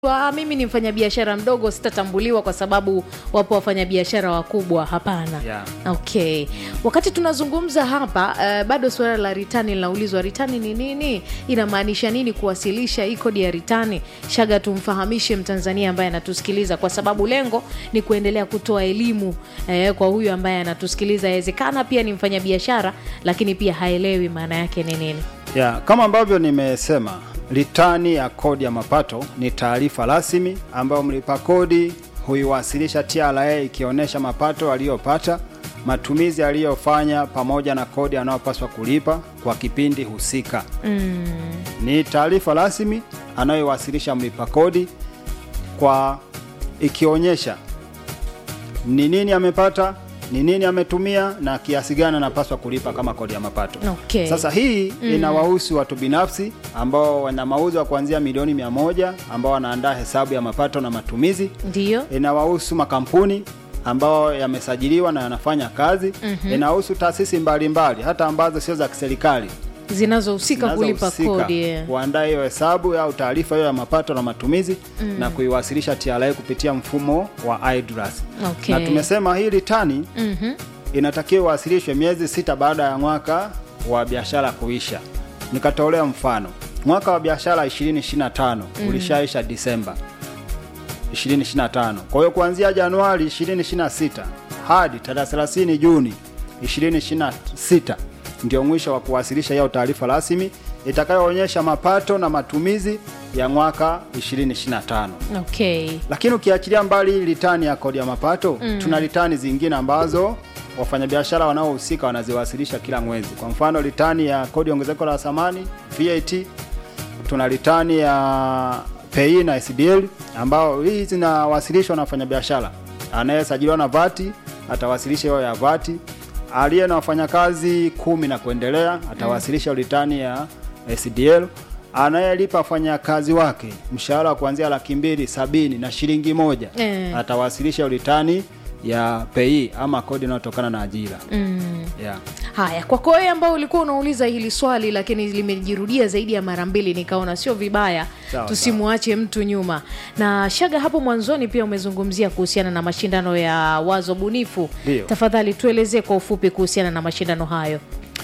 Ah, mimi ni mfanyabiashara mdogo sitatambuliwa kwa sababu wapo wafanyabiashara wakubwa hapana Yeah. okay wakati tunazungumza hapa uh, bado suala la ritani linaulizwa ritani ni nini inamaanisha nini kuwasilisha hii kodi ya ritani shaga tumfahamishe mtanzania ambaye anatusikiliza kwa sababu lengo ni kuendelea kutoa elimu eh, kwa huyu ambaye anatusikiliza awezekana pia ni mfanyabiashara lakini pia haelewi maana yake ni nini Ya, kama ambavyo nimesema, ritani ya kodi ya mapato ni taarifa rasmi ambayo mlipa kodi huiwasilisha TRA ikionyesha mapato aliyopata, matumizi aliyofanya pamoja na kodi anayopaswa kulipa kwa kipindi husika. mm. Ni taarifa rasmi anayoiwasilisha mlipa kodi kwa ikionyesha ni nini amepata, ni nini ametumia na kiasi gani anapaswa kulipa kama kodi ya mapato. Okay. Sasa hii inawahusu watu binafsi ambao wana mauzo ya kuanzia milioni mia moja ambao wanaandaa hesabu ya mapato na matumizi. ndiyo Inawahusu makampuni ambao yamesajiliwa na yanafanya kazi. Inahusu taasisi mbalimbali hata ambazo sio za kiserikali zinazohusika kulipa zinazohusika kodi yeah. kuandaa hiyo hesabu au taarifa hiyo ya mapato na matumizi na kuiwasilisha TRA kupitia mfumo wa iDRAS. Okay. Na tumesema hii ritani Mhm. inatakiwa iwasilishwe miezi sita baada ya mwaka wa biashara kuisha. Nikatolea mfano, mwaka wa biashara 2025 ulishaisha Disemba 2025. Kwa hiyo kuanzia Januari 2026 hadi tarehe 30 Juni 2026 ndio mwisho wa kuwasilisha hiyo taarifa rasmi itakayoonyesha mapato na matumizi ya mwaka 2025. okay Lakini ukiachilia mbali ritani ya kodi ya mapato tuna ritani zingine ambazo wafanyabiashara wanaohusika wanaziwasilisha kila mwezi. Kwa mfano ritani ya kodi ya ongezeko la thamani VAT, tuna ritani ya PAYE na SDL ambao hii zinawasilishwa na wafanyabiashara. Anayesajiliwa na vati atawasilisha hiyo ya vati, aliye na wafanyakazi kumi na kuendelea atawasilisha ritani ya SDL anayelipa wafanyakazi wake mshahara wa kuanzia laki mbili sabini na shilingi moja Eh. atawasilisha ritani ya PAYE ama kodi inayotokana na ajira mm. yeah. haya kwako wewe ambao ulikuwa unauliza hili swali lakini limejirudia zaidi ya mara mbili nikaona sio vibaya Sawa, tusimwache mtu nyuma na shaga hapo mwanzoni pia umezungumzia kuhusiana na mashindano ya wazo bunifu Ndio. tafadhali tuelezee kwa ufupi kuhusiana na mashindano hayo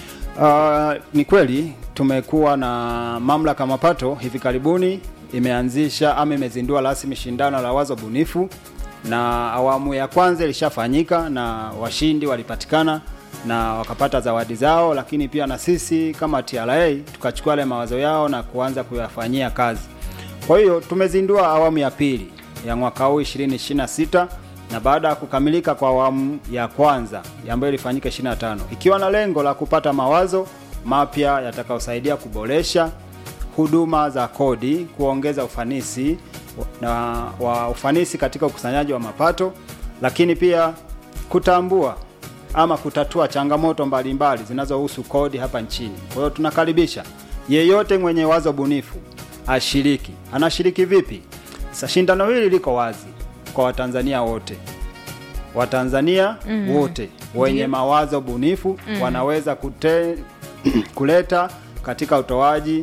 Uh, ni kweli tumekuwa na mamlaka ya mapato hivi karibuni imeanzisha ama imezindua rasmi shindano la wazo bunifu, na awamu ya kwanza ilishafanyika na washindi walipatikana na wakapata zawadi zao, lakini pia na sisi kama TRA tukachukua yale mawazo yao na kuanza kuyafanyia kazi. Kwa hiyo tumezindua awamu ya pili ya mwaka huu 2026 na baada ya kukamilika kwa awamu ya kwanza ambayo ilifanyika 25 ikiwa na lengo la kupata mawazo mapya yatakayosaidia kuboresha huduma za kodi, kuongeza ufanisi na wa ufanisi katika ukusanyaji wa mapato, lakini pia kutambua ama kutatua changamoto mbalimbali zinazohusu kodi hapa nchini. Kwa hiyo tunakaribisha yeyote mwenye wazo bunifu ashiriki. Anashiriki vipi? Sasa shindano hili liko wazi kwa Watanzania wote. Watanzania wote wenye mawazo bunifu wanaweza kute, kuleta katika utoaji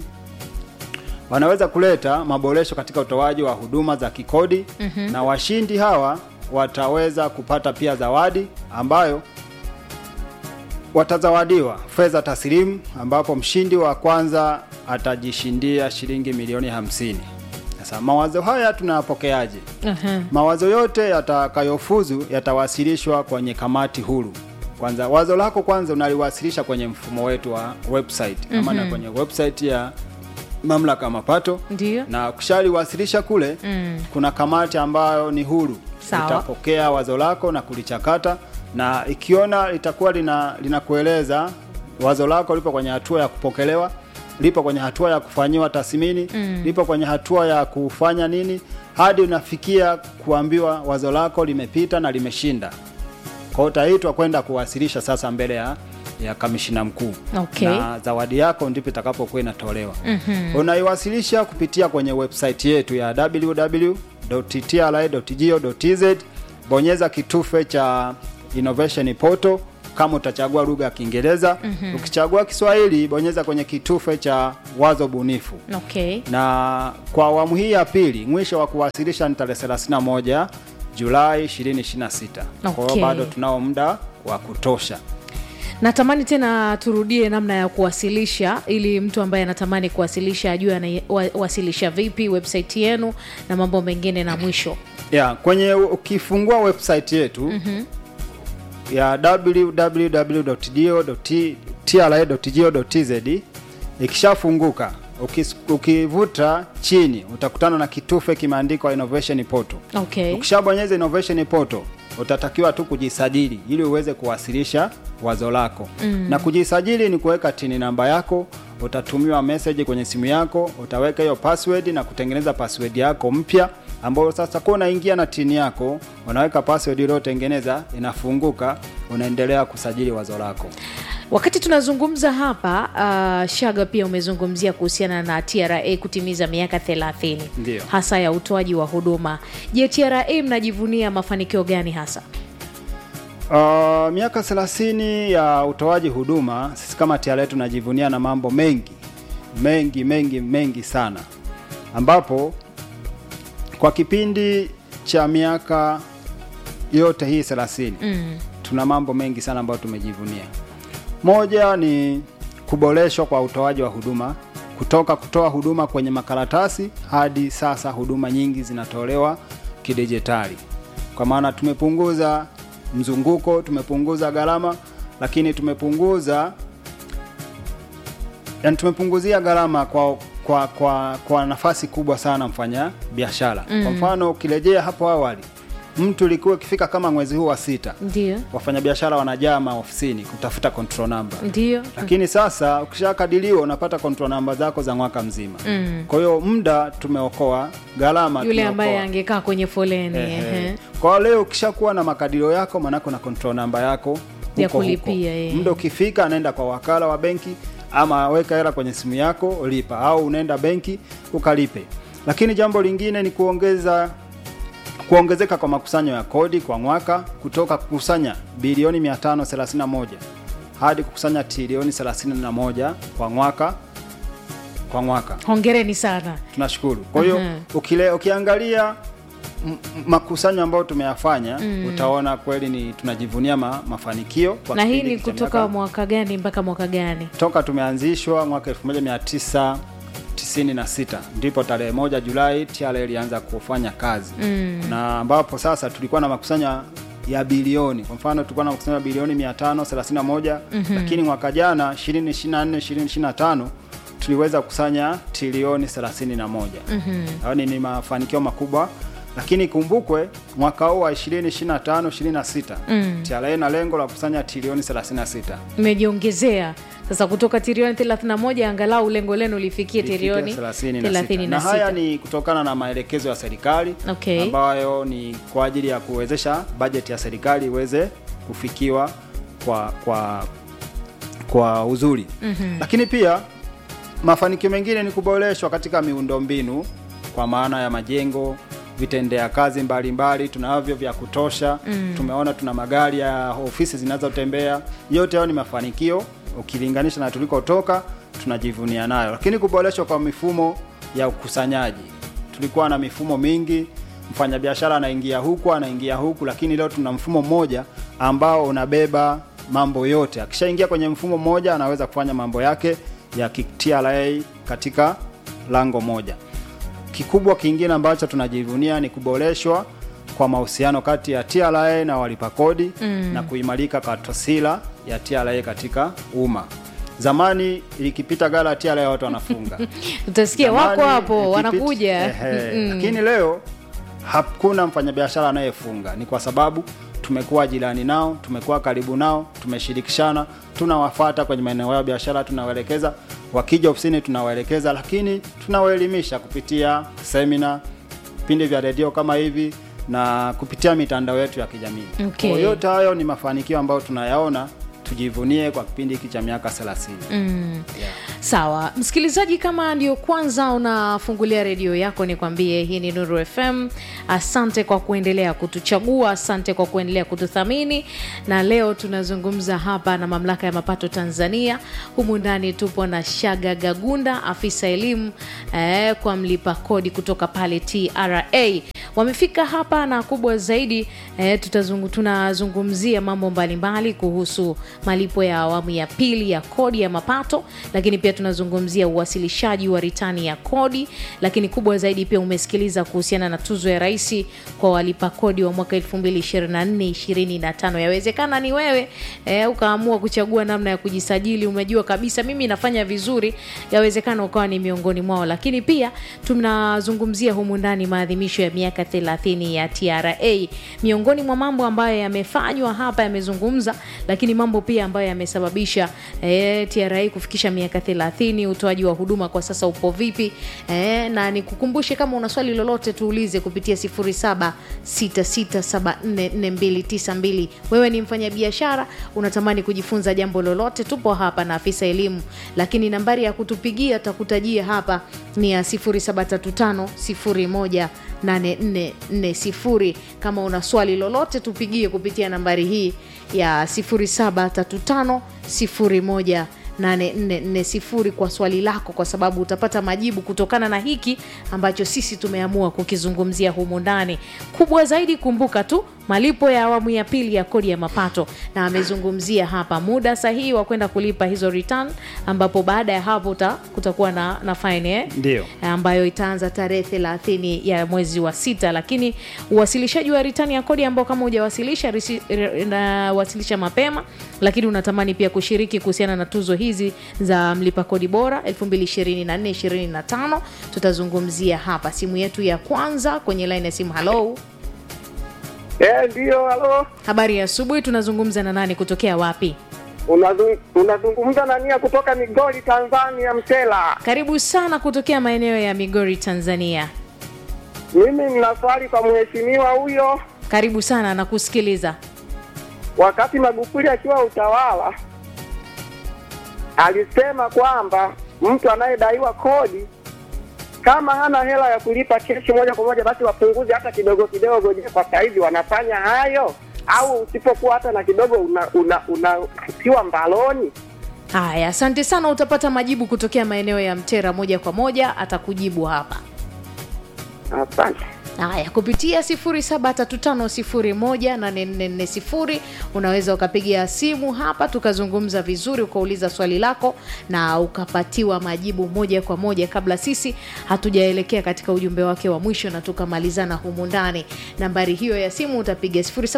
wanaweza kuleta maboresho katika utoaji wa huduma za kikodi na washindi hawa wataweza kupata pia zawadi ambayo watazawadiwa fedha taslimu ambapo mshindi wa kwanza atajishindia shilingi milioni hamsini. Sasa mawazo haya tunayapokeaje? Aha. Mawazo yote yatakayofuzu yatawasilishwa kwenye kamati huru. Kwanza wazo lako kwanza unaliwasilisha kwenye mfumo wetu wa website ama na kwenye website ya mamlaka ya mapato, Ndiyo. na kushaliwasilisha kule Mm. kuna kamati ambayo ni huru Sawa. itapokea wazo lako na kulichakata, na ikiona litakuwa lina linakueleza wazo lako lipo kwenye hatua ya kupokelewa, lipo kwenye hatua ya kufanyiwa tathmini, lipo kwenye hatua ya kufanya nini, hadi unafikia kuambiwa wazo lako limepita na limeshinda. Kwa hiyo utaitwa kwenda kuwasilisha sasa mbele ya ya kamishina mkuu Okay. na zawadi yako ndipo itakapokuwa inatolewa. Unaiwasilisha kupitia kwenye website yetu ya www.tra.go.tz, bonyeza kitufe cha innovation portal, kama utachagua lugha ya Kiingereza. Ukichagua Kiswahili, bonyeza kwenye kitufe cha wazo bunifu okay na kwa awamu hii ya pili mwisho wa kuwasilisha ni tarehe 31 Julai 2026. Kwa Okay. hiyo bado tunao muda wa kutosha. natamani tena turudie namna ya kuwasilisha ili mtu ambaye anatamani kuwasilisha ajue anawasilisha vipi website yenu na mambo mengine na mwisho Yeah, kwenye ukifungua website yetu ya www.dio.tra.go.tz ikishafunguka ukis- ukivuta chini utakutana na kitufe kimeandikwa innovation portal. okay Ukishabonyeza innovation portal utatakiwa tu kujisajili ili uweze kuwasilisha wazo lako mm. na kujisajili ni kuweka tini namba yako utatumiwa message kwenye simu yako utaweka hiyo password na kutengeneza password yako mpya ambayo sasa kwa unaingia na tini yako unaweka password iliyotengeneza inafunguka unaendelea kusajili wazo lako wakati tunazungumza hapa uh, shaga pia umezungumzia kuhusiana na tra kutimiza miaka 30 Ndio. hasa ya utoaji wa huduma je tra mnajivunia mafanikio gani hasa Uh, miaka 30 ya utoaji huduma, sisi kama TRA tunajivunia na mambo mengi mengi mengi mengi sana, ambapo kwa kipindi cha miaka yote hii 30 mm. tuna mambo mengi sana ambayo tumejivunia. Moja ni kuboreshwa kwa utoaji wa huduma kutoka kutoa huduma kwenye makaratasi hadi sasa huduma nyingi zinatolewa kidijitali, kwa maana tumepunguza mzunguko, tumepunguza gharama, lakini tumepunguza yani tumepunguzia gharama kwa kwa kwa, kwa nafasi kubwa sana mfanya biashara mm. Kwa mfano ukirejea hapo awali, mtu ilikuwa ikifika kama mwezi huu wa sita ndio wafanyabiashara wanajaa maofisini kutafuta control number ndio lakini sasa ukishakadiliwa unapata control namba zako za mwaka mzima Mm. kwa hiyo muda tumeokoa gharama yule tumeokoa. ambaye angekaa kwenye foleni Ehe. ehe. kwa hiyo leo ukishakuwa na makadirio yako manako na control namba yako Ya huko kulipia, huko. eh. muda ukifika anaenda kwa wakala wa benki ama weka hela kwenye simu yako lipa au unaenda benki ukalipe lakini jambo lingine ni kuongeza kuongezeka kwa makusanyo ya kodi kwa mwaka kutoka kukusanya bilioni 531 hadi kukusanya trilioni 31 kwa mwaka kwa mwaka hongereni sana tunashukuru kwa hiyo Mhm. ukile ukiangalia m- m- makusanyo ambayo tumeyafanya utaona kweli ni tunajivunia ma, mafanikio kwa na hii kipindi ni hiki cha kutoka miaka- mwaka gani mpaka mwaka gani toka tumeanzishwa mwaka 1996 ndipo tarehe moja Julai TRA ilianza kufanya kazi mm. na ambapo sasa tulikuwa na makusanyo ya bilioni kwa mfano tulikuwa na makusanyo ya bilioni 531 mm-hmm. lakini mwaka jana 2024 2025 tuliweza kukusanya trilioni 31 mm-hmm. yaani ni mafanikio makubwa lakini kumbukwe mwaka huu wa 2025 26 mm. TRA na lengo la kukusanya trilioni 36 imejiongezea sasa kutoka trilioni 31 angalau lengo lenu lifikie Ifikie trilioni 36. na haya 36 ni kutokana na maelekezo ya serikali Okay. ambayo ni kwa ajili ya kuwezesha bajeti ya serikali iweze kufikiwa kwa kwa kwa uzuri mm-hmm. lakini pia mafanikio mengine ni kuboreshwa katika miundombinu kwa maana ya majengo vitendea kazi mbalimbali tunavyo vya kutosha mm. tumeona tuna magari ya ofisi zinazotembea yote hayo ni mafanikio ukilinganisha na tulikotoka tunajivunia nayo lakini kuboreshwa kwa mifumo ya ukusanyaji tulikuwa na mifumo mingi mfanyabiashara anaingia huku anaingia huku lakini leo tuna mfumo mmoja ambao unabeba mambo yote akishaingia kwenye mfumo mmoja anaweza kufanya mambo yake ya ki- TRA katika lango moja kikubwa kingine ambacho tunajivunia ni kuboreshwa kwa mahusiano kati ya TRA na walipa kodi mm. na kuimarika kwa taswira ya TRA katika umma. Zamani likipita gala ya TRA watu wanafunga. utasikia wako Zamani, hapo ikipita- wanakuja Ehe, Mm. lakini leo hakuna mfanyabiashara anayefunga. Ni kwa sababu tumekuwa jirani nao, tumekuwa karibu nao, tumeshirikishana, tunawafata kwenye maeneo yao ya biashara, tunawaelekeza. Wakija ofisini tunawaelekeza, lakini tunawaelimisha kupitia semina, vipindi vya redio kama hivi na kupitia mitandao yetu ya kijamii. Okay. Kwa yote hayo ni mafanikio ambayo tunayaona, tujivunie kwa kipindi hiki cha miaka 30. Mm. Yeah. sawa msikilizaji kama ndio kwanza unafungulia redio yako nikwambie hii ni nuru fm asante kwa kuendelea kutuchagua asante kwa kuendelea kututhamini na leo tunazungumza hapa na mamlaka ya mapato tanzania humu ndani tupo na shaga gagunda afisa elimu eh, kwa mlipa kodi kutoka pale tra wamefika hapa na kubwa zaidi eh, tutazungu, tunazungumzia mambo mbalimbali kuhusu malipo ya awamu ya pili ya kodi ya mapato lakini pia tunazungumzia uwasilishaji wa ritani ya kodi lakini kubwa zaidi pia umesikiliza kuhusiana na tuzo ya rais kwa walipa kodi wa mwaka 2024-2025 yawezekana ni wewe eh, ukaamua kuchagua namna ya kujisajili umejua kabisa mimi nafanya vizuri yawezekana ukawa ni miongoni mwao lakini pia tunazungumzia humu ndani maadhimisho ya miaka 30 ya tra miongoni mwa mambo ambayo yamefanywa hapa yamezungumza lakini mambo pia ambayo yamesababisha eh, tra kufikisha miaka 30 utoaji wa huduma kwa sasa upo vipi eh, na nikukumbushe kama una swali lolote tuulize kupitia 0766744292 wewe ni mfanyabiashara unatamani kujifunza jambo lolote tupo hapa na afisa elimu lakini nambari ya kutupigia takutajia hapa ni ya 0735018440 kama una swali lolote tupigie kupitia nambari hii ya 073501 8440 kwa swali lako kwa sababu utapata majibu kutokana na hiki ambacho sisi tumeamua kukizungumzia humu ndani kubwa zaidi kumbuka tu malipo ya awamu ya pili ya kodi ya mapato na amezungumzia hapa muda sahihi wa kwenda kulipa hizo return ambapo baada ya hapo uta, kutakuwa na, na fine eh? Ndio. ambayo itaanza tarehe thelathini ya mwezi wa sita lakini uwasilishaji wa ritani ya kodi ambao kama hujawasilisha risi- r- na wasilisha mapema lakini unatamani pia kushiriki kuhusiana na tuzo hizi za mlipa kodi bora 2024-2025 tutazungumzia hapa simu yetu ya kwanza kwenye line ya simu halo Eh, ndio, halo. habari ya asubuhi tunazungumza na nani kutokea wapi Unazung- Unazungumza na nia kutoka Migori, Tanzania, Mtela. karibu sana kutokea maeneo ya migori tanzania Mimi nina swali kwa mheshimiwa huyo. karibu sana na kusikiliza Wakati Magufuli akiwa utawala, alisema kwamba mtu anayedaiwa kodi kama hana hela ya kulipa keshi moja kwa moja, basi wapunguze hata kidogo kidogo. Je, kwa saizi wanafanya hayo au usipokuwa hata na kidogo unatiwa una, una mbaloni? haya asante sana utapata majibu kutokea maeneo ya mtera moja kwa moja atakujibu hapa Asante. haya kupitia 735 unaweza ukapiga simu hapa tukazungumza vizuri ukauliza swali lako na ukapatiwa majibu moja kwa moja kabla sisi hatujaelekea katika ujumbe wake wa mwisho na tukamalizana humu ndani nambari hiyo ya simu utapiga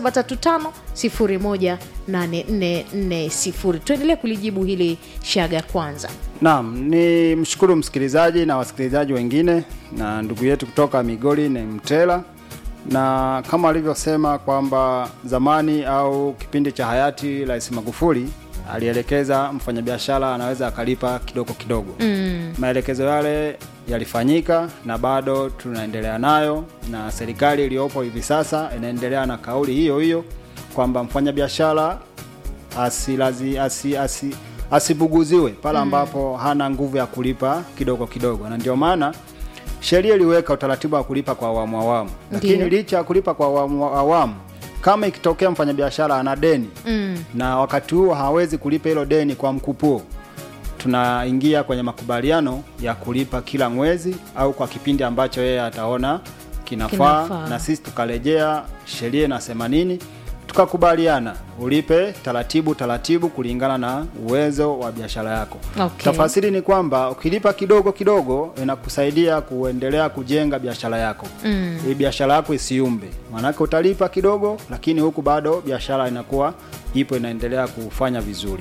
735 tuendelee kulijibu hili shaga kwanza Naam, ni mshukuru msikilizaji na wasikilizaji wengine na ndugu yetu kutoka Migori ni Mtela, na kama alivyosema kwamba zamani au kipindi cha hayati Rais Magufuli alielekeza mfanyabiashara anaweza akalipa kidogo kidogo. Mm. Maelekezo yale yalifanyika na bado tunaendelea nayo, na serikali iliyopo hivi sasa inaendelea na kauli hiyo hiyo kwamba mfanyabiashara asilazi asi, asi, asibuguziwe pale ambapo hana nguvu ya kulipa kidogo kidogo, na ndio maana sheria iliweka utaratibu wa kulipa kwa awamu awamu, lakini Ndiyo. licha ya kulipa kwa awamu awamu, kama ikitokea mfanyabiashara ana deni mm. na wakati huo hawezi kulipa hilo deni kwa mkupuo, tunaingia kwenye makubaliano ya kulipa kila mwezi au kwa kipindi ambacho yeye ataona kinafaa, Kinafaa. na sisi tukarejea sheria inasema nini, tukakubaliana ulipe taratibu taratibu kulingana na uwezo wa biashara yako. Okay. Tafasiri ni kwamba ukilipa kidogo kidogo inakusaidia kuendelea kujenga biashara yako Mm. ili biashara yako isiumbe. Maanake utalipa kidogo, lakini huku bado biashara inakuwa ipo inaendelea kufanya vizuri.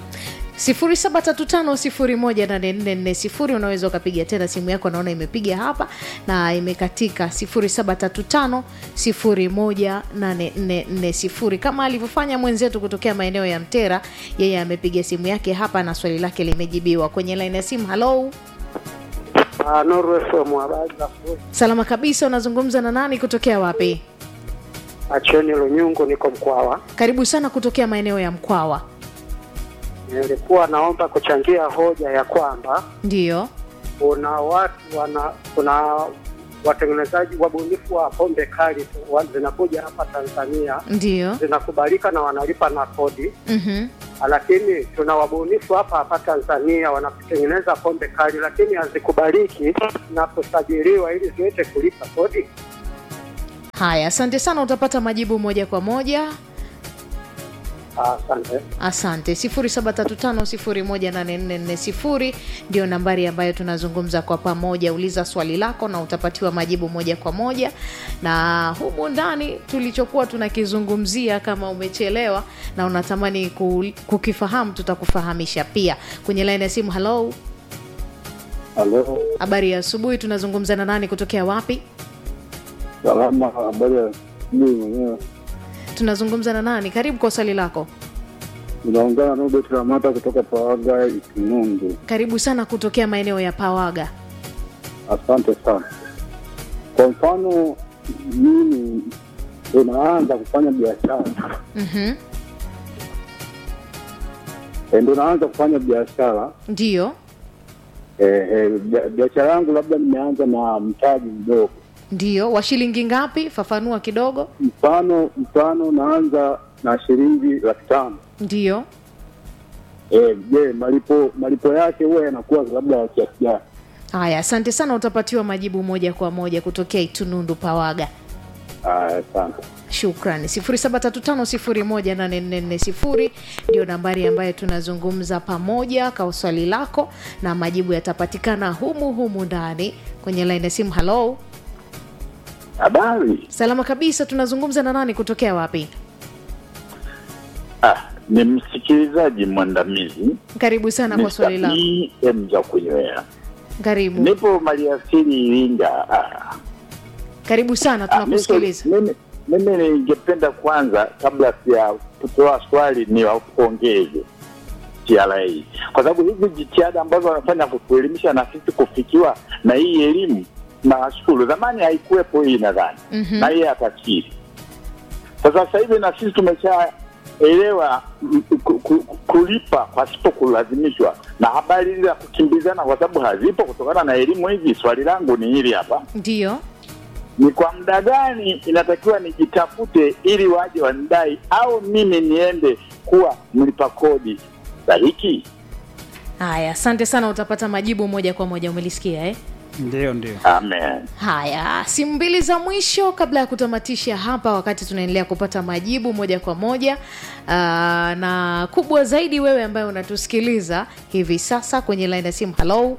0735 unaweza ukapiga tena simu yako naona imepiga hapa na imekatika 0735 kama alivyofanya mwenzetu kutokea maeneo ya mtera yeye amepiga simu yake hapa na swali lake limejibiwa kwenye laini ya simu halo Ah, Nuru FM habari za asubuhi. salama kabisa unazungumza na nani kutokea wapi Acheni Lunyungu, niko Mkwawa. karibu sana kutokea maeneo ya mkwawa nilikuwa naomba kuchangia hoja ya kwamba ndiyo kuna watu wana kuna watengenezaji wabunifu wa pombe kali tu, wa- zinakuja hapa Tanzania ndiyo zinakubalika na wanalipa na kodi, mm-hmm. lakini tuna wabunifu hapa hapa Tanzania wanatengeneza pombe kali, lakini hazikubaliki na kusajiliwa ili ziweze kulipa kodi. haya asante sana utapata majibu moja kwa moja Asante. asante 735 ndio nambari ambayo tunazungumza kwa pamoja uliza swali lako na utapatiwa majibu moja kwa moja na humu ndani tulichokuwa tunakizungumzia kama umechelewa na unatamani ku- kukifahamu tutakufahamisha pia kwenye laini ya simu halo Halo, habari ya asubuhi tunazungumza na nani kutokea wapi salama. Habari ya asubuhi mwenyewe. tunazungumza na nani karibu kwa swali lako Unaongana na Robert Ramata kutoka Pawaga Ikinundu. karibu sana kutokea maeneo ya pawaga Asante sana. Kwa mfano, mimi ndo naanza kufanya biashara mm-hmm. e, ndo naanza kufanya biashara ndiyo e, e, bia- biashara yangu labda nimeanza na mtaji mdogo. ndiyo wa shilingi ngapi fafanua kidogo Mfano mfano naanza na shilingi laki tano. ndiyo Eh, Je, malipo malipo yake huwa yanakuwa labda ya kiasi gani? haya asante sana utapatiwa majibu moja kwa moja kutokea itunundu pawaga Aya, Asante. shukrani 735 ndio nambari ambayo tunazungumza pamoja kwa swali lako na majibu yatapatikana humu humu ndani kwenye laini ya simu halo Habari. salama kabisa tunazungumza na nani kutokea wapi Ah, ni msikilizaji mwandamizi karibu sana kwa swali lako M za kunywea. karibu Nipo maliasili Iringa. Ah, karibu sana ah, tunakusikiliza mimi mimi ningependa kwanza, kabla ya kutoa swali, ni wapongeze TRA kwa sababu hizi jitihada ambazo wanafanya kutuelimisha na sisi kufikiwa na hii elimu, nawashukuru. Zamani haikuwepo hii nadhani Mhm. na yeye atakiri. Sasa sasa hivi na sisi tumeshaelewa mm, ku- ku- kulipa pasipo kulazimishwa, na habari hizi za kukimbizana kwa sababu hazipo kutokana na elimu hizi. Swali langu ni hili hapa, ndiyo ni kwa muda gani inatakiwa nijitafute ili waje wanidai, au mimi niende kuwa mlipa kodi stahiki? haya asante sana utapata majibu moja kwa moja umelisikia eh? ndio ndio Amen. haya simu mbili za mwisho kabla ya kutamatisha hapa wakati tunaendelea kupata majibu moja kwa moja Aa, na kubwa zaidi wewe ambaye unatusikiliza hivi sasa kwenye laini ya simu halo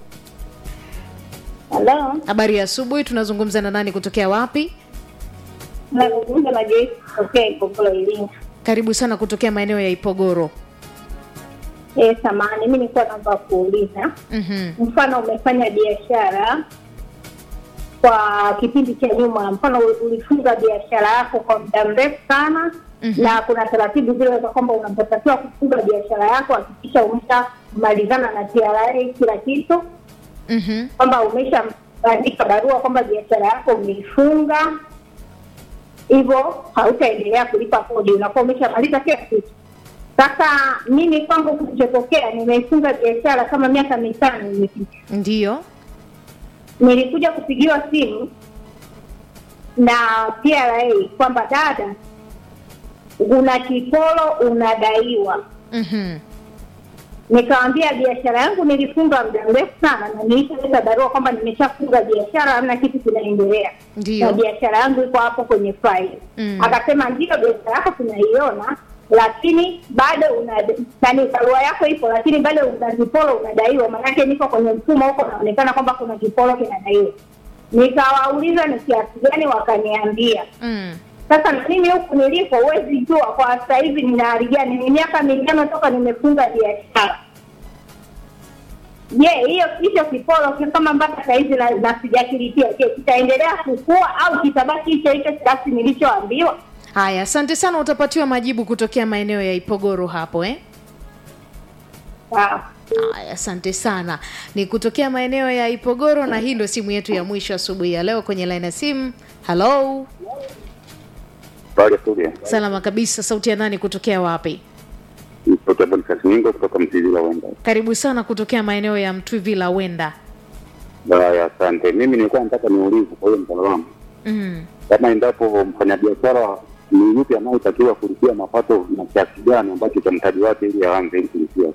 Halo, habari ya asubuhi tunazungumza na nani kutokea wapi nazungumza na Joyce kutokea Ipogolo Iringa. karibu sana kutokea maeneo ya ipogoro Eh, samahani, mimi nilikuwa naomba kuuliza, mm-hmm. mfano umefanya biashara kwa kipindi cha nyuma, mfano ulifunga biashara yako kwa muda mrefu sana Mhm. na kuna taratibu zile za kwamba unapotakiwa kufunga biashara yako hakikisha umeshamalizana na TRA kila kitu, Mm-hmm. kwamba umeshaandika barua kwamba biashara yako umeifunga, hivyo hautaendelea kulipa kodi, unakuwa umeshamaliza kila kitu. Sasa mimi kwangu kilichotokea, nimeifunga biashara kama miaka mitano imepita, ndiyo nilikuja kupigiwa simu na TRA kwamba dada, una kiporo unadaiwa. mm-hmm. Nikawambia biashara yangu nilifunga muda mrefu sana, na nilishaleta barua kwamba nimeshafunga biashara, hamna kitu kinaendelea na ndiyo biashara yangu iko hapo kwenye faili Mm. akasema ndio biashara yako tunaiona lakini bado una nani barua yako ipo lakini bado una kiporo unadaiwa maanake niko kwenye mfumo huko naonekana kwamba kuna kiporo kinadaiwa nikawauliza ni kiasi gani wakaniambia mm. sasa na mimi huku nilipo huwezi jua kwa sasa hivi nina hali gani ni miaka mitano toka nimefunga biashara je hiyo hicho kiporo ki- kama mpaka sahizi na, na sijakilipia je kitaendelea kukua au kitabaki hicho hicho kiasi nilichoambiwa haya asante sana utapatiwa majibu kutokea maeneo ya ipogoro hapo eh? Sawa. Haya, asante sana. Ni kutokea maeneo ya Ipogoro, na hii ndio simu yetu ya mwisho asubuhi ya leo kwenye line ya simu. Halo, Pale kule salama kabisa. Sauti ya nani kutokea wapi? ipo sauti ya Boniface Mingo kutoka Mtili la Wenda. karibu sana kutokea maeneo ya mtwivila wenda Haya, asante. Mimi nilikuwa nataka niulize kwa hiyo mtaalamu mm. kama endapo mfanyabiashara ni yupi anayetakiwa kulipia mapato na kiasi gani ambacho cha mtaji wake ili aanze ili kulipia.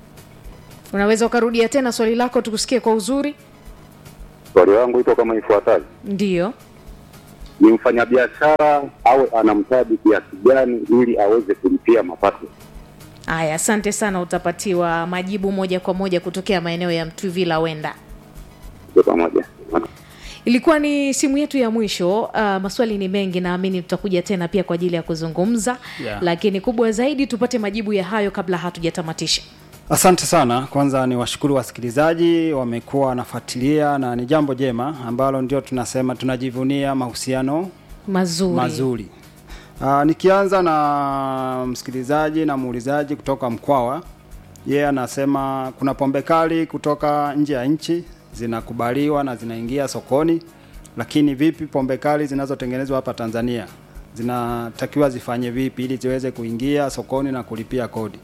unaweza ukarudia tena swali lako tukusikie kwa uzuri Swali langu iko kama ifuatavyo: ndiyo ni mfanyabiashara awe ana mtaji kiasi gani ili aweze kulipia mapato? haya asante sana utapatiwa majibu moja kwa moja kutokea maeneo ya mtwivila wenda Kwa pamoja. ilikuwa ni simu yetu ya mwisho uh, maswali ni mengi naamini tutakuja tena pia kwa ajili ya kuzungumza Yeah. lakini kubwa zaidi tupate majibu ya hayo kabla hatujatamatisha Asante sana. Kwanza ni washukuru wasikilizaji, wamekuwa wanafuatilia na ni jambo jema ambalo ndio tunasema tunajivunia mahusiano mazuri, mazuri. Uh, nikianza na msikilizaji na muulizaji kutoka Mkwawa, yeye anasema kuna pombe kali kutoka nje ya nchi zinakubaliwa na zinaingia sokoni, lakini vipi pombe kali zinazotengenezwa hapa Tanzania zinatakiwa zifanye vipi ili ziweze kuingia sokoni na kulipia kodi?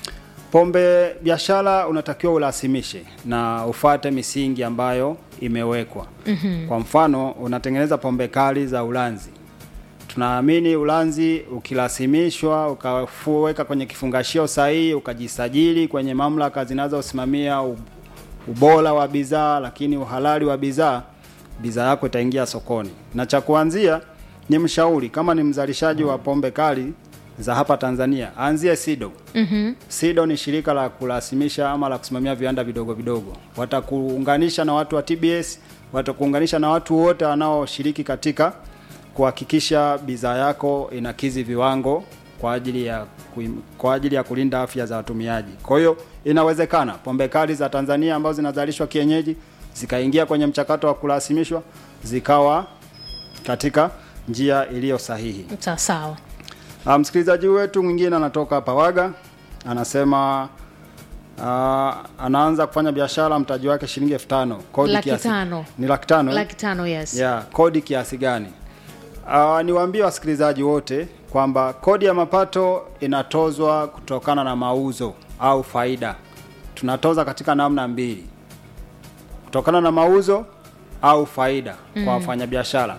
Pombe biashara unatakiwa urasimishe na ufate misingi ambayo imewekwa. Mm-hmm. Kwa mfano unatengeneza pombe kali za Ulanzi. Tunaamini Ulanzi ukirasimishwa ukaweka kwenye kifungashio sahihi ukajisajili kwenye mamlaka zinazosimamia u- ubora wa bidhaa lakini uhalali wa bidhaa, bidhaa yako itaingia sokoni. Na cha kuanzia ni mshauri kama ni mzalishaji wa pombe kali za hapa Tanzania, anzie SIDO. mm-hmm. SIDO ni shirika la kurasimisha ama la kusimamia viwanda vidogo vidogo. Watakuunganisha na watu wa TBS, watakuunganisha na watu wote wanaoshiriki katika kuhakikisha bidhaa yako inakizi viwango kwa ajili ya kuim- kwa ajili ya kulinda afya za watumiaji. Kwa hiyo inawezekana pombe kali za Tanzania ambazo zinazalishwa kienyeji zikaingia kwenye mchakato wa kurasimishwa zikawa katika njia iliyo sahihi. sawa sawa Ah, msikilizaji wetu mwingine anatoka Pawaga anasema uh, anaanza kufanya biashara mtaji wake shilingi elfu tano kodi Laki kiasi tano. ni laki tano eh? laki tano yes yeah, kodi kiasi gani? Uh, niwaambie wasikilizaji wote kwamba kodi ya mapato inatozwa kutokana na mauzo au faida. Tunatoza katika namna mbili, kutokana na mauzo au faida mm. kwa wafanyabiashara,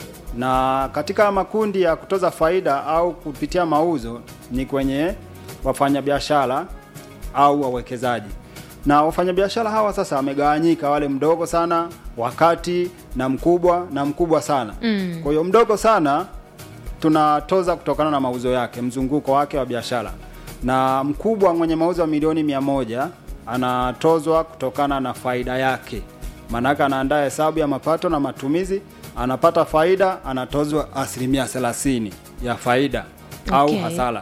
na katika makundi ya kutoza faida au kupitia mauzo ni kwenye wafanyabiashara au wawekezaji na wafanyabiashara hawa sasa wamegawanyika, wale mdogo sana, wakati na mkubwa na mkubwa sana. Mm. Kwa hiyo mdogo sana tunatoza kutokana na mauzo yake, mzunguko wake wa biashara, na mkubwa mwenye mauzo ya milioni mia moja anatozwa kutokana na faida yake. Maanake anaandaa hesabu ya mapato na matumizi, anapata faida, anatozwa asilimia thelathini ya faida au Okay. hasara.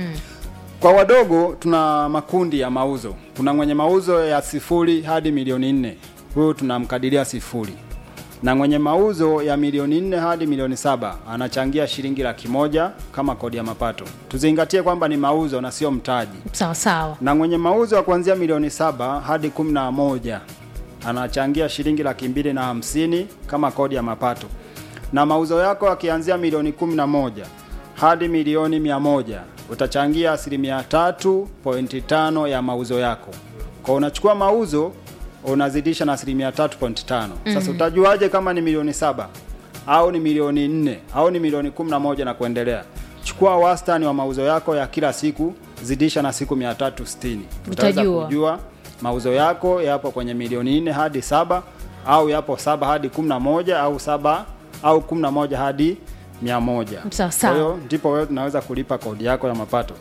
Kwa wadogo tuna makundi ya mauzo. Kuna mwenye mauzo ya sifuri hadi milioni nne, huyu tunamkadiria sifuri, na mwenye mauzo ya milioni nne hadi milioni saba anachangia shilingi laki moja kama kodi ya mapato. Tuzingatie kwamba ni mauzo na sio mtaji. sawa sawa Na mwenye mauzo ya kuanzia milioni saba hadi kumi na moja anachangia shilingi laki mbili na hamsini kama kodi ya mapato, na mauzo yako yakianzia milioni kumi na moja hadi milioni mia moja utachangia asilimia tatu pointi tano ya mauzo yako. Kwa unachukua mauzo unazidisha na asilimia tatu pointi tano. Sasa utajuaje kama ni milioni saba au ni milioni nne au ni milioni kumi na moja na kuendelea? Chukua wastani wa mauzo yako ya kila siku, zidisha na siku 360 utaweza Utajua. kujua mauzo yako yapo kwenye milioni nne hadi saba au yapo saba hadi kumi na moja au saba au kumi na moja hadi mia moja. Sawa, sawa. Kwa hiyo ndipo wewe tunaweza kulipa kodi yako ya mapato.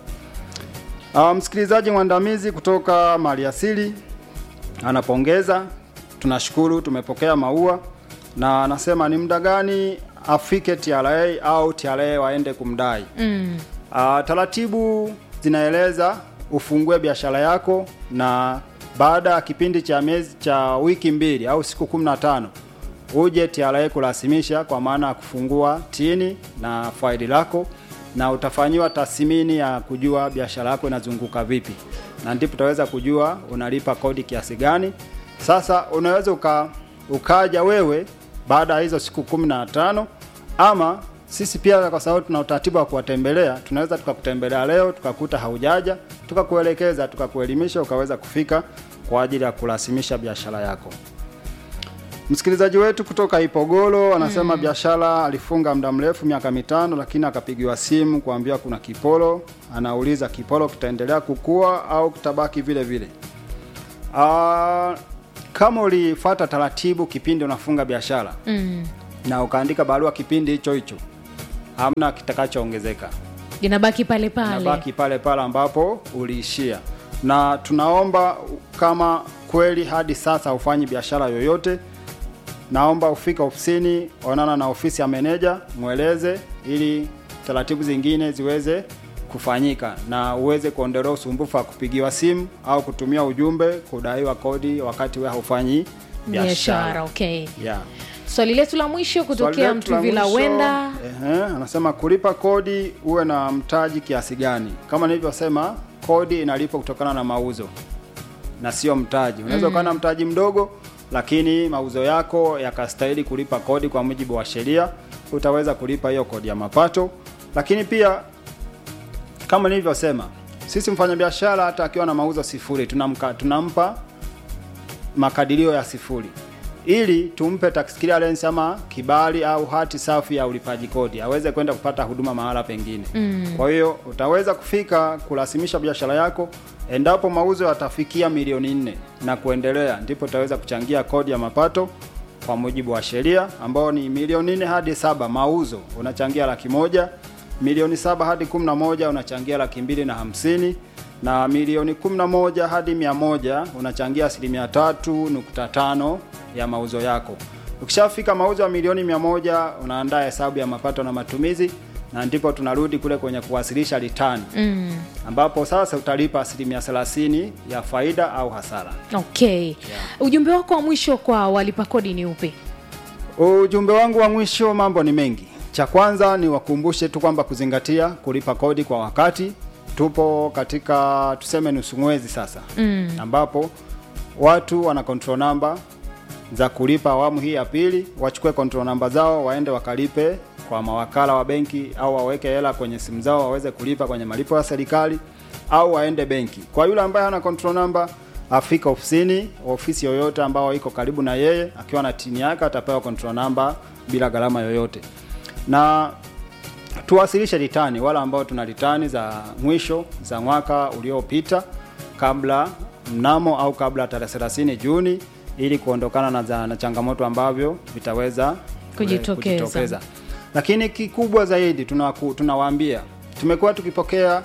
Uh, msikilizaji mwandamizi kutoka Maliasili anapongeza, tunashukuru, tumepokea maua na anasema ni muda gani afike TRA au TRA waende kumdai. mm. Uh, taratibu zinaeleza ufungue biashara yako na baada ya kipindi cha miezi cha wiki mbili au siku 15 uje TRA kurasimisha kwa maana ya kufungua tini na faili lako na utafanyiwa tathmini ya kujua biashara yako inazunguka vipi, na ndipo utaweza kujua unalipa kodi kiasi gani. Sasa unaweza uka, ukaja wewe baada ya hizo siku 15 ama sisi pia kwa sababu tuna utaratibu wa kuwatembelea, tunaweza tukakutembelea leo tukakuta haujaja, tukakuelekeza, tukakuelimisha, ukaweza kufika kwa ajili ya kurasimisha biashara yako. Msikilizaji wetu kutoka Ipogolo anasema biashara alifunga muda mrefu miaka mitano, lakini akapigiwa simu kuambiwa kuna kipolo. Anauliza kipolo kitaendelea kukua au kitabaki vile vile? Ah, kama ulifuata taratibu kipindi unafunga biashara mm. na ukaandika barua kipindi hicho hicho, hamna kitakachoongezeka inabaki pale pale nabaki pale pale ambapo uliishia, na tunaomba kama kweli hadi sasa hufanyi biashara yoyote, naomba ufika ofisini, onana na ofisi ya meneja, mweleze ili taratibu zingine ziweze kufanyika na uweze kuondolewa usumbufu wa kupigiwa simu au kutumia ujumbe kudaiwa kodi wakati wewe haufanyi biashara biashara. okay Yeah. swali letu la mwisho Swali kutokea letu la mtuvila mwisho, wenda ehe, anasema kulipa kodi uwe na mtaji kiasi gani? Kama nilivyosema, kodi inalipwa kutokana na mauzo na sio mtaji. Unaweza ukawa na mtaji mdogo, lakini mauzo yako yakastahili kulipa kodi kwa mujibu wa sheria, utaweza kulipa hiyo kodi ya mapato. Lakini pia kama nilivyosema, sisi mfanyabiashara hata akiwa na mauzo sifuri tunamka, tunampa makadirio ya sifuri ili tumpe tax clearance ama kibali au hati safi ya ulipaji kodi aweze kwenda kupata huduma mahala pengine. Mm. Kwa hiyo utaweza kufika kurasimisha biashara yako endapo mauzo yatafikia milioni nne na kuendelea, ndipo utaweza kuchangia kodi ya mapato kwa mujibu wa sheria ambao ni milioni nne hadi saba mauzo unachangia laki moja milioni saba hadi kumi na moja unachangia laki mbili na hamsini na milioni 11 hadi mia moja unachangia asilimia tatu nukta tano ya mauzo yako. Ukishafika mauzo ya milioni mia moja unaandaa hesabu ya mapato na matumizi, na ndipo tunarudi kule kwenye kuwasilisha return mm. ambapo sasa utalipa asilimia 30 ya faida au hasara. okay ujumbe wako wa mwisho kwa walipa kodi ni upi Ujumbe wangu wa mwisho, mambo ni mengi. Cha kwanza ni wakumbushe tu kwamba kuzingatia kulipa kodi kwa wakati. Tupo katika tuseme nusu mwezi sasa mm. ambapo watu wana control number za kulipa awamu hii ya pili, wachukue control number zao waende wakalipe kwa mawakala wa benki au waweke hela kwenye simu zao waweze kulipa kwenye malipo ya serikali au waende benki. Kwa yule ambaye hana control number afika ofisini, ofisi yoyote ambao iko karibu na yeye, akiwa na tini yake atapewa control number bila gharama yoyote. Na tuwasilishe ritani wale ambao tuna ritani za mwisho za mwaka uliopita kabla mnamo au kabla tarehe 30 Juni ili kuondokana na, za, na changamoto ambavyo vitaweza Kujitokeza. Lakini kikubwa zaidi tunawaku- tunawaambia tumekuwa tukipokea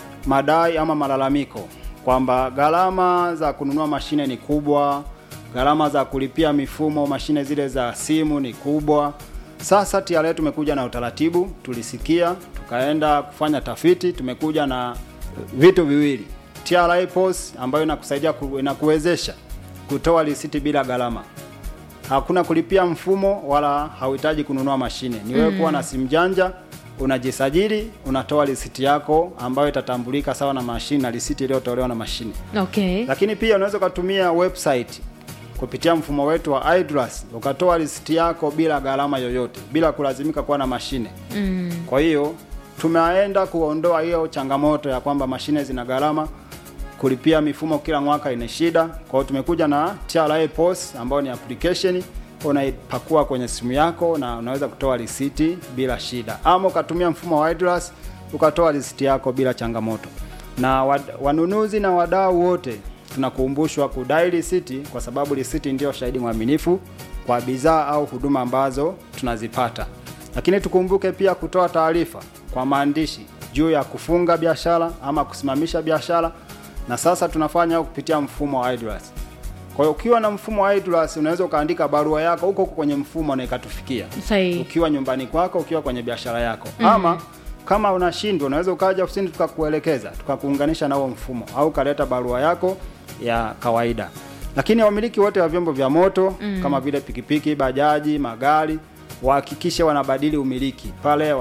madai ama malalamiko kwamba gharama za kununua mashine ni kubwa, gharama za kulipia mifumo mashine zile za simu ni kubwa. Sasa TRA tumekuja na utaratibu, tulisikia, tukaenda kufanya tafiti, tumekuja na vitu viwili. TRA POS ambayo inakusaidia ku- inakuwezesha kutoa risiti bila gharama. Hakuna kulipia mfumo wala hauhitaji kununua mashine. Ni wewe kuwa na simu janja, unajisajili, unatoa risiti yako ambayo itatambulika sawa na mashine na risiti iliyotolewa na mashine. okay Lakini pia unaweza ukatumia website kupitia mfumo wetu wa iDRAS ukatoa risiti yako bila gharama yoyote, bila kulazimika kuwa na mashine. Mm. Kwa hiyo tumeenda kuondoa hiyo changamoto ya kwamba mashine zina gharama, kulipia mifumo kila mwaka ina shida. Kwa hiyo tumekuja na TRA POS ambayo ni application unaipakua kwenye simu yako na unaweza kutoa risiti bila shida, ama ukatumia mfumo wa iDRAS ukatoa risiti yako bila changamoto. Na wad, wanunuzi na wadau wote tunakumbushwa kudai risiti kwa sababu risiti ndio shahidi mwaminifu kwa bidhaa au huduma ambazo tunazipata. Lakini tukumbuke pia kutoa taarifa kwa maandishi juu ya kufunga biashara ama kusimamisha biashara, na sasa tunafanya huko kupitia mfumo wa iDRAS. Kwa hiyo ukiwa na mfumo wa iDRAS unaweza ukaandika barua yako huko huko kwenye mfumo na ikatufikia sahihi ukiwa nyumbani kwako, ukiwa kwenye biashara yako mm. ama kama unashindwa unaweza ukaja ofisini tukakuelekeza tukakuunganisha na huo mfumo au ukaleta barua yako ya kawaida. Lakini wamiliki wote wa vyombo vya moto mm. kama vile pikipiki, bajaji, magari wahakikishe wanabadili umiliki pale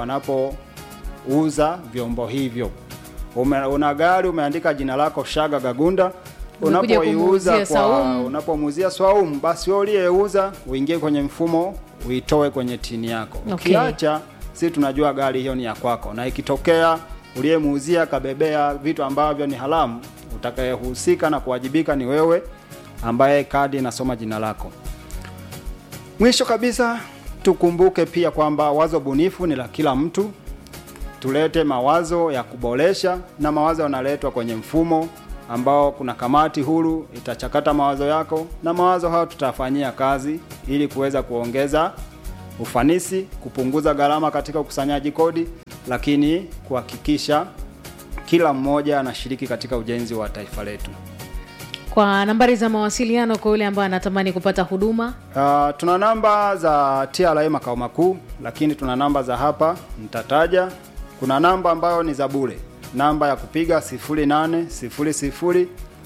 wanapouza vyombo hivyo. Ume, una gari umeandika jina lako Shaga Gagunda Umekuja unapoiuza kumuuzia kwa Saumu. unapomuuzia Swaumu, basi wewe uliyeuza uingie kwenye mfumo uitoe kwenye tini yako. Okay. Ukiacha si tunajua gari hiyo ni ya kwako, na ikitokea uliyemuuzia kabebea vitu ambavyo ni haramu, utakayehusika na kuwajibika ni wewe ambaye kadi inasoma jina lako. Mwisho kabisa, tukumbuke pia kwamba wazo bunifu ni la kila mtu. Tulete mawazo ya kuboresha, na mawazo yanaletwa kwenye mfumo ambao kuna kamati huru itachakata mawazo yako, na mawazo hayo tutafanyia kazi ili kuweza kuongeza ufanisi, kupunguza gharama katika ukusanyaji kodi, lakini kuhakikisha kila mmoja anashiriki katika ujenzi wa taifa letu. kwa nambari za mawasiliano kwa yule ambaye anatamani kupata huduma Uh, tuna namba za TRA makao makuu, lakini tuna namba za hapa nitataja. Kuna namba ambayo ni za bure, namba ya kupiga 0800 11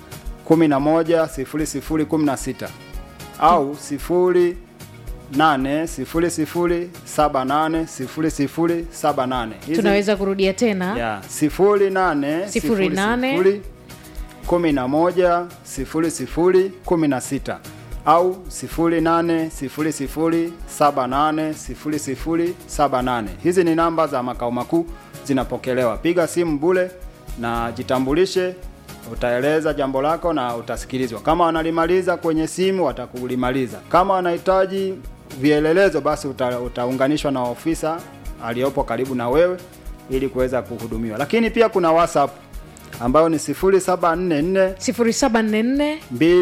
0016 au 0800780078. Hizi- tunaweza kurudia tena ya sifuri nane Sifuri nane. sifuri kumi na moja sifuri sifuri kumi na sita au sifuri nane sifuri sifuri saba nane sifuri sifuri saba nane. Hizi ni namba za makao makuu zinapokelewa. Piga simu bule na jitambulishe, utaeleza jambo lako na utasikilizwa. Kama wanalimaliza kwenye simu watakulimaliza. Kama wanahitaji vielelezo, basi uta, utaunganishwa na ofisa aliyopo karibu na wewe ili kuweza kuhudumiwa. Lakini pia kuna WhatsApp ambayo ni 0744 0744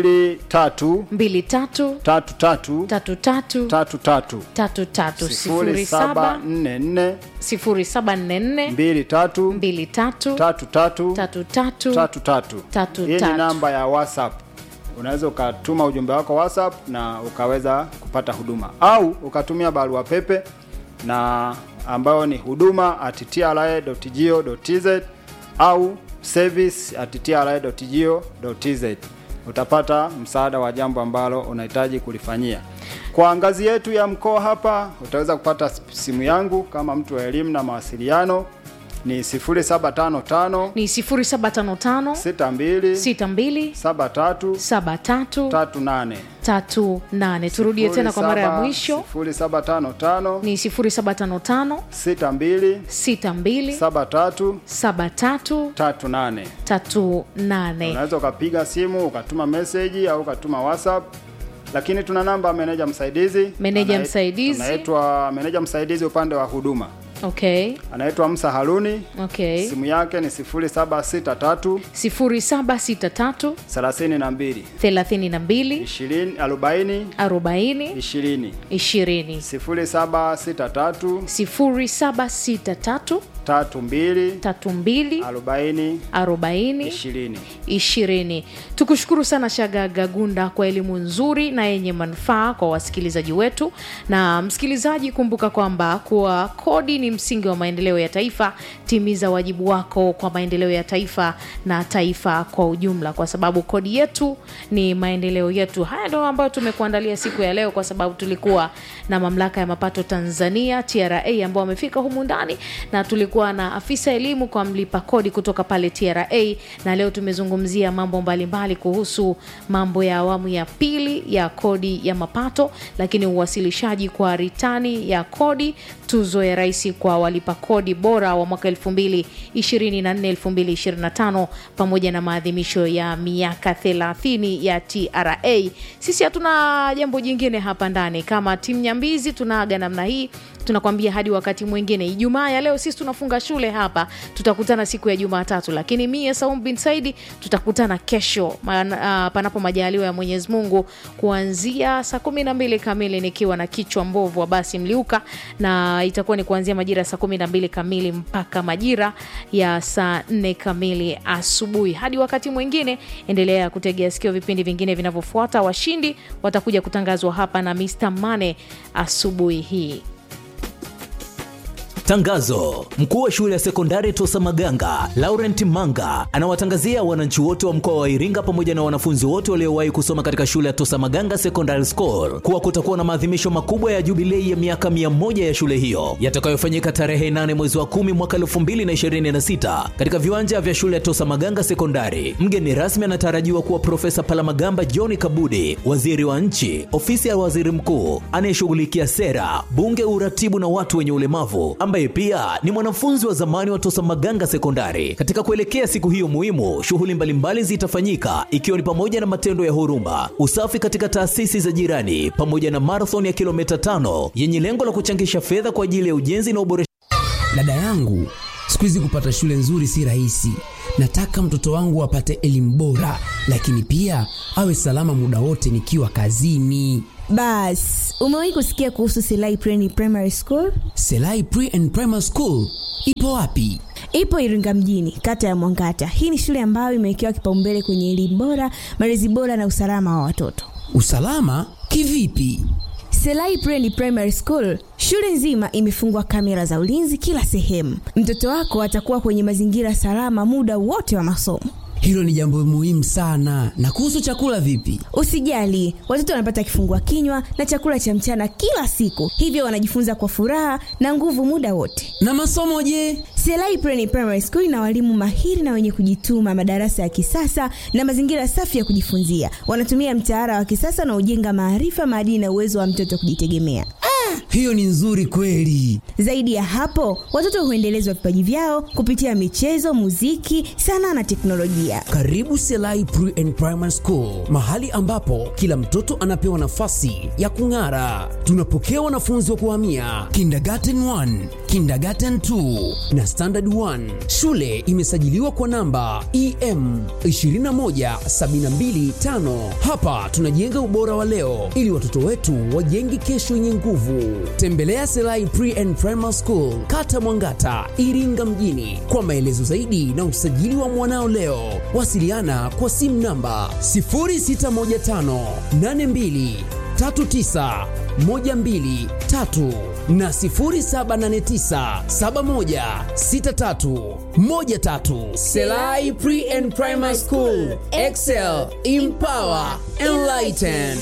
23 23 33 33 33 33 07 0744 0744 23 23 33 33 tatu tatu. Tatu Hii ni tatu. namba ya WhatsApp. Unaweza ukatuma ujumbe wako WhatsApp na ukaweza kupata huduma au ukatumia barua pepe na ambayo ni huduma at tra.go.tz au service at tra.go.tz. Utapata msaada wa jambo ambalo unahitaji kulifanyia. Kwa ngazi yetu ya mkoa hapa utaweza kupata simu yangu kama mtu wa elimu na mawasiliano ni 0755 ni 0755 62 62 73 73 38 38 turudie tena kwa mara ya mwisho 0755 ni 0755 62 62 73 73 38 38 unaweza ukapiga simu ukatuma meseji au ukatuma whatsapp lakini tuna namba ya meneja msaidizi Meneja Anait- msaidizi. anaitwa meneja msaidizi upande wa huduma okay anaitwa Musa Haruni okay simu yake ni 0763 0763 32 32 20 40 40 20 20 0763 0763 32 32 40 40 20. ishirini. Tukushukuru sana Shaga Gagunda kwa elimu nzuri na yenye manufaa kwa wasikilizaji wetu. Na msikilizaji, kumbuka kwamba kuwa kodi ni msingi wa maendeleo ya taifa. Timiza wajibu wako kwa maendeleo ya taifa na taifa kwa ujumla, kwa sababu kodi yetu ni maendeleo yetu. Haya ndio ambayo tumekuandalia siku ya leo, kwa sababu tulikuwa na mamlaka ya mapato Tanzania TRA ambao wamefika humu ndani na tulikuwa na afisa elimu kwa mlipa kodi kutoka pale TRA, na leo tumezungumzia mambo mbalimbali kuhusu mambo ya awamu ya pili ya kodi ya mapato, lakini uwasilishaji kwa ritani ya kodi, tuzo ya rais kwa walipa kodi bora wa mwaka 2024 2025, pamoja na maadhimisho ya miaka 30 ya TRA. Sisi hatuna jambo jingine hapa ndani, kama timu Nyambizi tunaaga namna hii tunakwambia hadi wakati mwingine. Ijumaa ya leo sisi tunafunga shule hapa, tutakutana siku ya Jumatatu, lakini mie Saum bin Saidi tutakutana kesho maana, ah, panapo majaliwa ya Mwenyezi Mungu kuanzia saa kumi na mbili kamili nikiwa na kichwa mbovu wa basi Mliuka, na itakuwa ni kuanzia majira ya saa kumi na mbili kamili mpaka majira ya saa nne kamili asubuhi. Hadi wakati mwingine, endelea kutegea sikio vipindi vingine vinavyofuata. Washindi watakuja kutangazwa hapa na Mr Mane asubuhi hii. Tangazo: mkuu wa shule ya sekondari Tosa Maganga Laurent Manga anawatangazia wananchi wote wa mkoa wa Iringa pamoja na wanafunzi wote waliowahi kusoma katika shule ya Tosa Maganga Secondary School kuwa kutakuwa na maadhimisho makubwa ya jubilei ya miaka 100 ya shule hiyo yatakayofanyika tarehe 8 mwezi wa 10 mwaka 2026 katika viwanja vya shule ya Tosa Maganga Sekondari. Mgeni rasmi anatarajiwa kuwa Profesa Palamagamba John Kabudi, waziri wa nchi, ofisi ya waziri mkuu anayeshughulikia sera, bunge, uratibu na watu wenye ulemavu ambaye ambaye pia ni mwanafunzi wa zamani wa Tosa Maganga Sekondari. Katika kuelekea siku hiyo muhimu, shughuli mbalimbali zitafanyika ikiwa ni pamoja na matendo ya huruma, usafi katika taasisi za jirani, pamoja na marathon ya kilomita tano yenye lengo la kuchangisha fedha kwa ajili ya ujenzi na uboreshaji Dada yangu, siku hizi kupata shule nzuri si rahisi. Nataka mtoto wangu apate elimu bora, lakini pia awe salama muda wote nikiwa kazini. Bas, umewahi kusikia kuhusu Selai Pre Primary School? Selai Pre and Primary School ipo wapi? Ipo Iringa mjini, kata ya Mwangata. Hii ni shule ambayo imewekewa kipaumbele kwenye elimu bora, malezi bora na usalama wa watoto. Usalama kivipi? Selai Pre Primary School, shule nzima imefungwa kamera za ulinzi kila sehemu. Mtoto wako atakuwa kwenye mazingira salama muda wote wa masomo. Hilo ni jambo muhimu sana. Na kuhusu chakula vipi? Usijali, watoto wanapata kifungua kinywa na chakula cha mchana kila siku, hivyo wanajifunza kwa furaha na nguvu muda wote. Na masomo je? Selai Pre Primary School ina walimu mahiri na wenye kujituma, madarasa ya kisasa na mazingira safi ya kujifunzia. Wanatumia mtaala wa kisasa na ujenga maarifa, maadili na uwezo wa mtoto kujitegemea. Hiyo ni nzuri kweli. Zaidi ya hapo, watoto huendelezwa vipaji vyao kupitia michezo, muziki, sanaa na teknolojia. Karibu Selai Pre and Primary School, mahali ambapo kila mtoto anapewa nafasi ya kung'ara. Tunapokea wanafunzi wa kuhamia kindergarten 1, kindergarten 2 na standard 1. Shule imesajiliwa kwa namba EM 21725. Hapa tunajenga ubora wa leo ili watoto wetu wajenge kesho yenye nguvu. Tembelea Selai Pre and Primary School, Kata Mwangata, Iringa mjini kwa maelezo zaidi na usajili wa mwanao leo. Wasiliana kwa simu namba 0615 82 39 123 na 0789 71 63 13. Selai Pre and Primary School, Excel, Empower, Enlighten.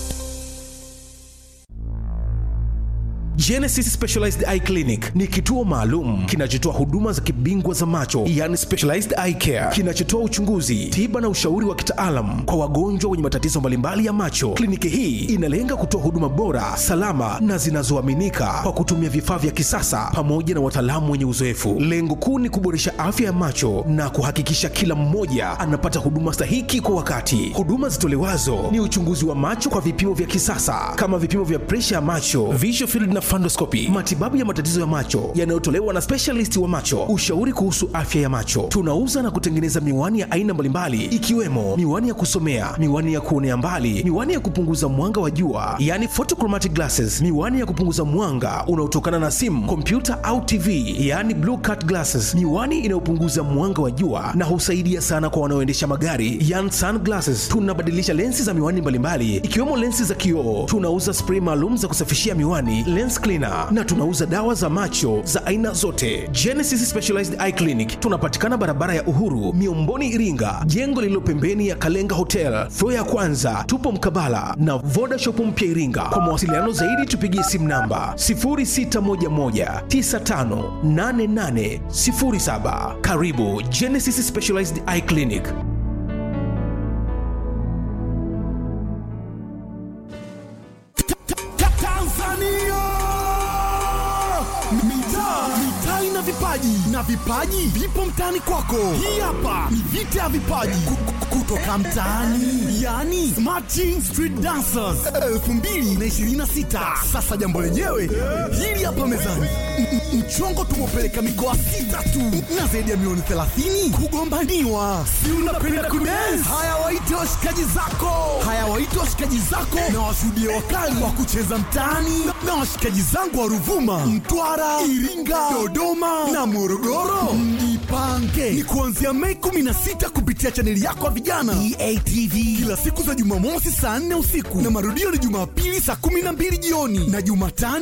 Genesis Specialized Eye Clinic ni kituo maalum kinachotoa huduma za kibingwa za macho, yani specialized eye care, kinachotoa uchunguzi, tiba na ushauri wa kitaalam kwa wagonjwa wenye matatizo mbalimbali ya macho. Kliniki hii inalenga kutoa huduma bora, salama na zinazoaminika kwa kutumia vifaa vya kisasa pamoja na wataalamu wenye uzoefu. Lengo kuu ni kuboresha afya ya macho na kuhakikisha kila mmoja anapata huduma stahiki kwa wakati. Huduma zitolewazo ni uchunguzi wa macho kwa vipimo vya kisasa kama vipimo vya presha ya macho, visual field na fundoscopy, matibabu ya matatizo ya macho yanayotolewa na specialist wa macho, ushauri kuhusu afya ya macho. Tunauza na kutengeneza miwani ya aina mbalimbali ikiwemo miwani ya kusomea, miwani ya kuonea mbali, miwani ya kupunguza mwanga wa jua, yani photochromatic glasses, miwani ya kupunguza mwanga unaotokana na simu, kompyuta au TV, yani blue cut glasses, miwani inayopunguza mwanga wa jua na husaidia sana kwa wanaoendesha magari, yani sunglasses. Tunabadilisha lensi za miwani mbalimbali ikiwemo lensi za kioo. Tunauza spray maalum za kusafishia miwani, lens cleaner na tunauza dawa za macho za aina zote. Genesis Specialized Eye Clinic tunapatikana barabara ya Uhuru, Miomboni, Iringa, jengo lililo pembeni ya Kalenga Hotel, floor ya kwanza. Tupo mkabala na Voda Shop mpya Iringa. Kwa mawasiliano zaidi tupigie simu namba 0611958807. Karibu Genesis Specialized Eye Clinic. Tanzania! Mitaa mitaa ina vipaji na vipaji vipo mtaani kwako. Hii hapa ni vita ya vipaji Ku- ku- kutoka mtaani, yani Smart Street Dancers 2026. Sasa jambo lenyewe hili hapa mezani, M- m- mchongo tumepeleka mikoa sita tu na zaidi ya milioni 30 kugombaniwa. Si unapenda kudance? Haya, waite washikaji zako, haya waite washikaji zako na washuhudie wakali wa kucheza mtaani na washikaji zangu wa Ruvuma, Mtwara, Iringa, Dodoma na Morogoro. Mjipange ni kuanzia Mei 16 kupitia chaneli yako ya vijana EATV, kila siku za Jumamosi saa 4 usiku na marudio ni Jumapili saa 12 jioni na Jumatano